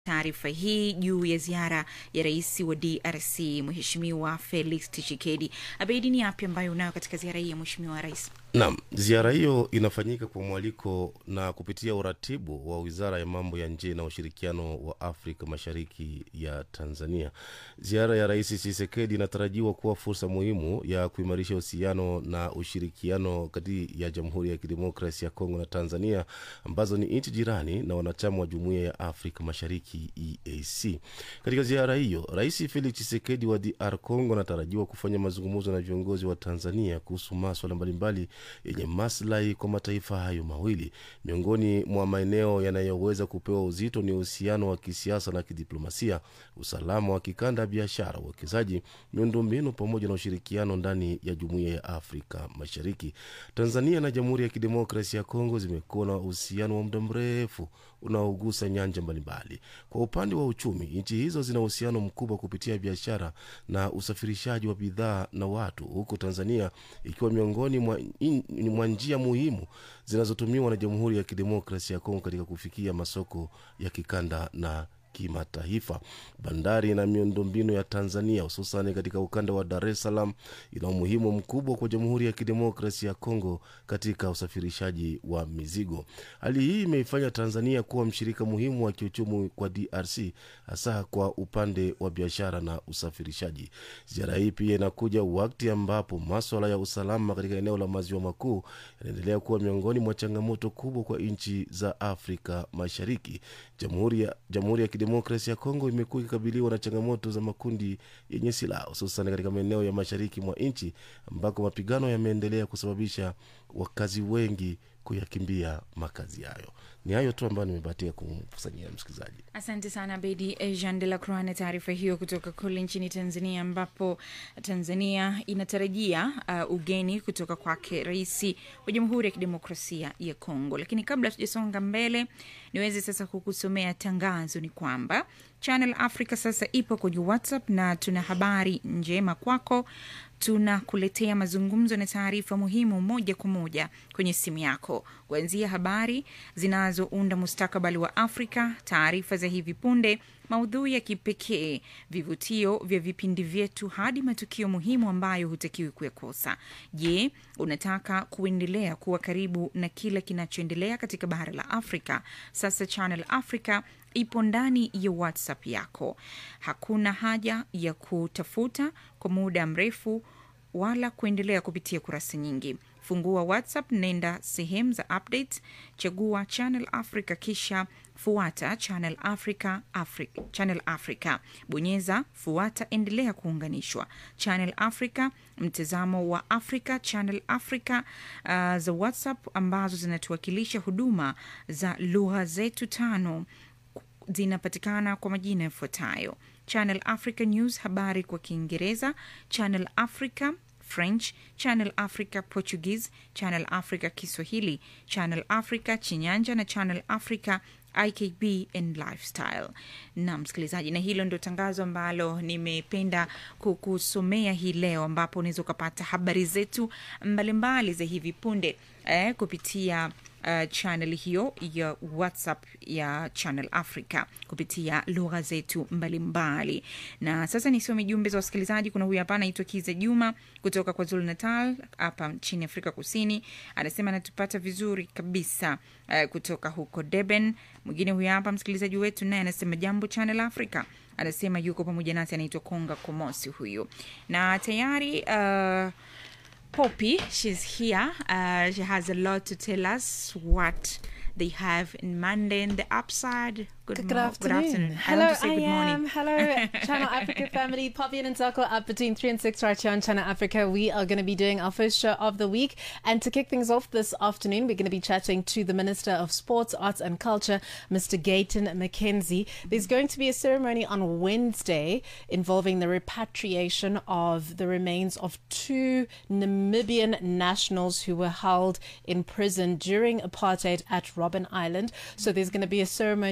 taarifa hii juu ya ziara ya rais wa DRC Mheshimiwa Felix Tshisekedi. Abeidi, ni yapi ambayo unayo katika ziara hii ya Mheshimiwa rais? Naam, ziara hiyo inafanyika kwa mwaliko na kupitia uratibu wa Wizara ya Mambo ya Nje na Ushirikiano wa Afrika Mashariki ya Tanzania. Ziara ya Rais Tshisekedi inatarajiwa kuwa fursa muhimu ya kuimarisha uhusiano na ushirikiano kati ya Jamhuri ya Kidemokrasi ya Kongo na Tanzania ambazo ni nchi jirani na wanachama wa Jumuiya ya Afrika Mashariki EAC. Katika ziara hiyo, Rais Felix Tshisekedi wa DR Congo anatarajiwa kufanya mazungumzo na viongozi wa Tanzania kuhusu maswala mbalimbali yenye maslahi kwa mataifa hayo mawili. Miongoni mwa maeneo yanayoweza kupewa uzito ni uhusiano wa kisiasa na kidiplomasia, usalama wa kikanda, biashara, uwekezaji, miundombinu pamoja na ushirikiano ndani ya jumuiya ya Afrika Mashariki. Tanzania na Jamhuri ya Kidemokrasia ya Kongo zimekuwa na uhusiano wa muda mrefu unaogusa nyanja mbalimbali. Kwa upande wa uchumi, nchi hizo zina uhusiano mkubwa kupitia biashara na usafirishaji wa bidhaa na watu, huku Tanzania ikiwa miongoni mwa, in, mwa njia muhimu zinazotumiwa na Jamhuri ya Kidemokrasia ya Kongo katika kufikia masoko ya kikanda na kimataifa. Bandari na miundombinu ya Tanzania hususan katika ukanda wa Dar es Salaam ina umuhimu mkubwa kwa Jamhuri ya Kidemokrasia ya Kongo katika usafirishaji wa mizigo. Hali hii imeifanya Tanzania kuwa mshirika muhimu wa kiuchumi kwa DRC, hasa kwa upande wa biashara na usafirishaji. Ziara hii pia inakuja wakati ambapo maswala ya usalama katika eneo la maziwa makuu yanaendelea kuwa miongoni mwa changamoto kubwa kwa nchi za Afrika Mashariki. Jamhuri ya, Jamhuri ya Kidemokrasia ya Kongo imekuwa ikikabiliwa na changamoto za makundi yenye silaha hususan katika maeneo ya mashariki mwa nchi ambako mapigano yameendelea kusababisha wakazi wengi kuyakimbia makazi yayo. Ni hayo tu ambayo nimebahatika kumkusanyia msikilizaji. Asante sana Bedi Jean de la Croix na taarifa hiyo kutoka kule nchini Tanzania, ambapo Tanzania inatarajia uh, ugeni kutoka kwake rais wa Jamhuri ya Kidemokrasia ya Kongo. Lakini kabla tujasonga mbele, niweze sasa kukusomea tangazo. Ni kwamba Channel Africa sasa ipo kwenye WhatsApp na tuna habari njema kwako tunakuletea mazungumzo na taarifa muhimu moja kwa moja kwenye simu yako, kuanzia habari zinazounda mustakabali wa Afrika, taarifa za hivi punde, maudhui ya kipekee, vivutio vya vipindi vyetu, hadi matukio muhimu ambayo hutakiwi kuyakosa. Je, unataka kuendelea kuwa karibu na kila kinachoendelea katika bara la Afrika? Sasa Channel Africa ipo ndani ya WhatsApp yako. Hakuna haja ya kutafuta kwa muda mrefu wala kuendelea kupitia kurasa nyingi. Fungua WhatsApp, nenda sehemu za updates, chagua Channel Africa, kisha fuata Channel Africa, Africa, Channel Africa, bonyeza fuata, endelea kuunganishwa. Channel Africa, mtazamo wa Afrika, Channel Africa uh, za WhatsApp ambazo zinatuwakilisha huduma za lugha zetu tano zinapatikana kwa majina yafuatayo: Channel Africa News, habari kwa Kiingereza; Channel Africa French, Channel Africa Portuguese, Channel Africa Kiswahili, Channel Africa Chinyanja na Channel Africa IKB and Lifestyle. Na msikilizaji, na hilo ndio tangazo ambalo nimependa kukusomea hii leo, ambapo unaweza ukapata habari zetu mbalimbali za hivi punde eh, kupitia Uh, channel hiyo ya WhatsApp ya Channel Africa kupitia lugha zetu mbalimbali mbali. Na sasa nisome jumbe za wasikilizaji. Kuna huyu hapa anaitwa Kiza Juma kutoka kwa Zulu Natal hapa nchini Afrika Kusini, anasema anatupata vizuri kabisa uh, kutoka huko Durban. Mwingine huyu hapa msikilizaji wetu naye anasema jambo Channel Africa, anasema yuko pamoja nasi, anaitwa Konga Komosi huyu na tayari uh, Poppy, she's here. Uh, she has a lot to tell us what they have in Monday in the upside. Good, Good, mo- afternoon. Good afternoon. Hello, I want to say I good morning. am. Hello, Channel Africa family. Poppy and Nzako up between 3 and 6 right here on Channel Africa. We are going to be doing our first show of the week. And to kick things off this afternoon, we're going to be chatting to the Minister of Sports, Arts and Culture, Mr. Gayton McKenzie. There's going to be a ceremony on Wednesday involving the repatriation of the remains of two Namibian nationals who were held in prison during apartheid at Robben Island. So there's going to be a ceremony to commemorate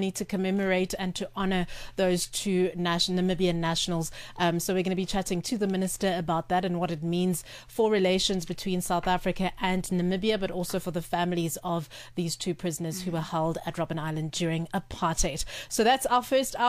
commemorate and to honor those two nation- Namibian nationals. Um, so we're going to be chatting to the minister about that and what it means for relations between South Africa and Namibia, but also for the families of these two prisoners who were held at Robben Island during apartheid. So that's our first hour.